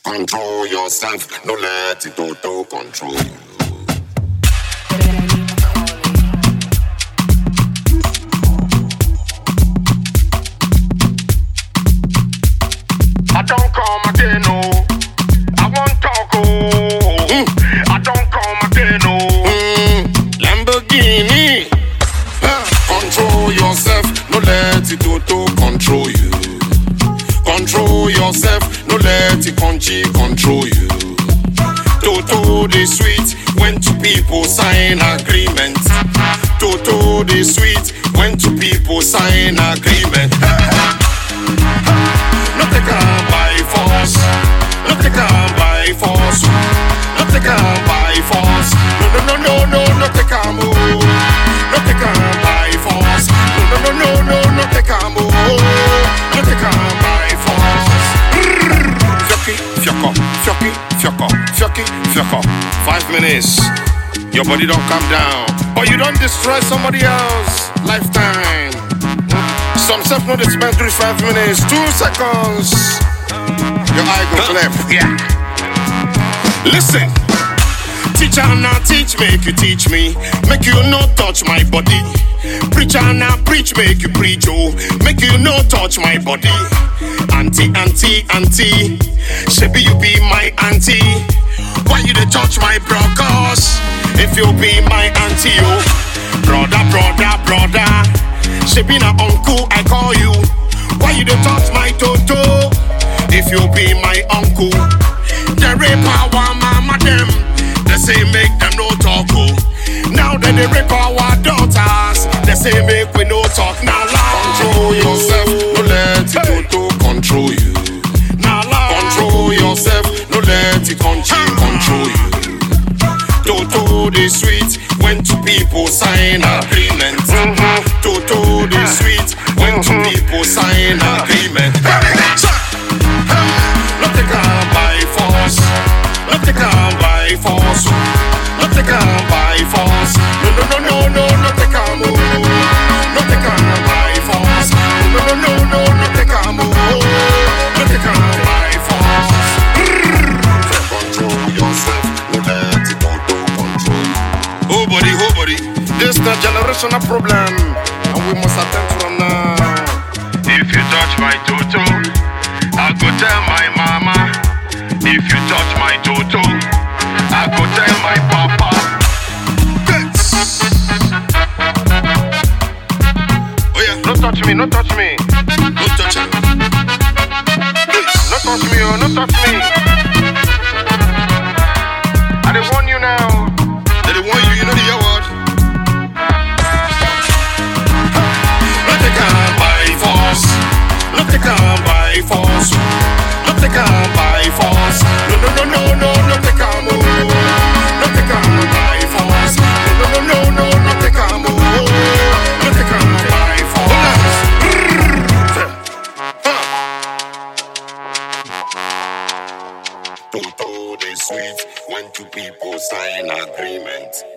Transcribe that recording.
Control yourself, no let it auto control you. I don't come again, oh. I won't talk, oh. I don't come again, oh. Mm, Lamborghini. Huh. Control yourself, no let it auto control you. Control yourself, no let it conchi control you. Toto the sweet when two people sign agreement. Toto the sweet when two people sign agreement. No take am by force. No take am by force. No take am by force. No no no no no no take am oh. No take am by force. No no no no no no take am oh. No take am by force. Fioki, fioko, fioki, fioko, fioki, fioko. Five minutes. Your body don't calm down, but you don't destroy somebody else. Lifetime. Some self know they spend three five minutes, two seconds. Your eye go cleft. Yeah. Listen. Teacher now teach, make you teach me. Make you no touch my body. Preacher now preach, make you preach, oh. Make you no touch my body. Auntie, auntie, auntie. Shebi you be my auntie. Why you dey touch my broncos? If you be my auntie, oh. Brother, brother, brother. Shebi na uncle, I call you. Why you dey touch my toto? If you be my uncle. The rape our mama them. They say make them no talk, oh. Now that they rape our daughters, they say make we no talk. Now Control yourself, no let it auto control you. Now Control yourself, no let it control control you. Toto the sweet when two people sign agreement. Toto the sweet when two people sign agreement. No take am by force. No take am by force. No take am by force. No no no no no no take am oh. No take am by force. No no no no no take am oh. No take am by force. Control yourself. No let it auto control you. Oh body, oh body. This the generational problem, and we must attend from now. If you touch my toto, I go tell my mama. If you touch my toto, I go tell my papa. Oh yeah, No touch me, no touch me. no touch it. No touch me, oh, no touch me. I dey warn you now. They dey warn you, you know the year word. No take am by force. No take am by force. No take am by force. No no no no no no take am oh. No take am by force. No no no no no take am oh. No take am by force. Toto dey sweet when two people sign agreement.